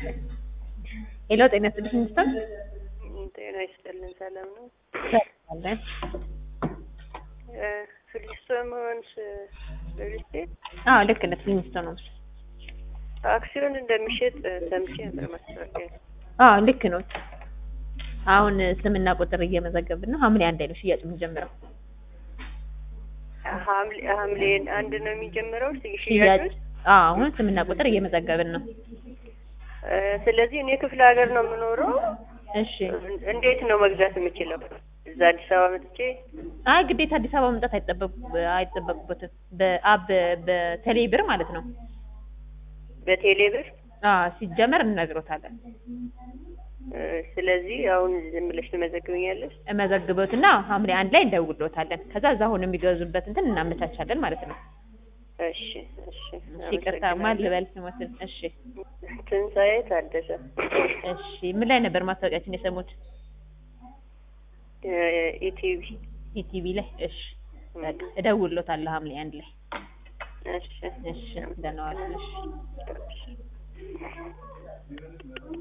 ሄሎ ጤና ይስጥልኝ ሚስተር ጤና ይስጥልን። ሰላም ነው። አለን ፍልስጤማውያንስ ሪል ስቴት አዎ ልክ ነህ ሚስተር ነው አክሲዮን እንደሚሸጥ ሰምቼ ነበር ማስታወቂያ። አዎ ልክ ነው አሁን ስምና ቁጥር እየመዘገብን ነው ሐምሌ አንድ ላይ ነው ሽያጭ የምንጀምረው ሐምሌ ሐምሌ አንድ ነው የሚጀምረው ሽያጭ ሽያጮች። አዎ አሁን ስምና ቁጥር እየመዘገብን ነው እ፣ ስለዚህ እኔ ክፍለ ሀገር ነው የምኖረው። እሺ እንዴት ነው መግዛት የምችለው? እዛ አዲስ አበባ መጥቼ አይ ግዴታ አዲስ አበባ መምጣት አይጠበቁ አይጠበቁበትም በአብ በቴሌ ብር ማለት ነው በቴሌ ብር አዎ ሲጀመር እንነግሮታለን እ፣ ስለዚህ አሁን ዝም ብለሽ ትመዘግብኛለሽ? መዘግቦትና ሐምሌ አንድ ላይ እንደውሎታለን ከዛ እዛ አሁን የሚገዙበት እንትን እናመቻቻለን ማለት ነው እሺ እሺ። እሺ ይቅርታ ማን ልበል ስሞትን እሺ ትንሣኤ ታደሰ እሺ ምን ላይ ነበር ማስታወቂያችን የሰሙት እ፣ ኢቲቪ ኢቲቪ ላይ እሺ በቃ እደውልሎታለሁ ሐምሌ አንድ ላይ እሺ እሺ ደህና ዋሉ እሺ እሺ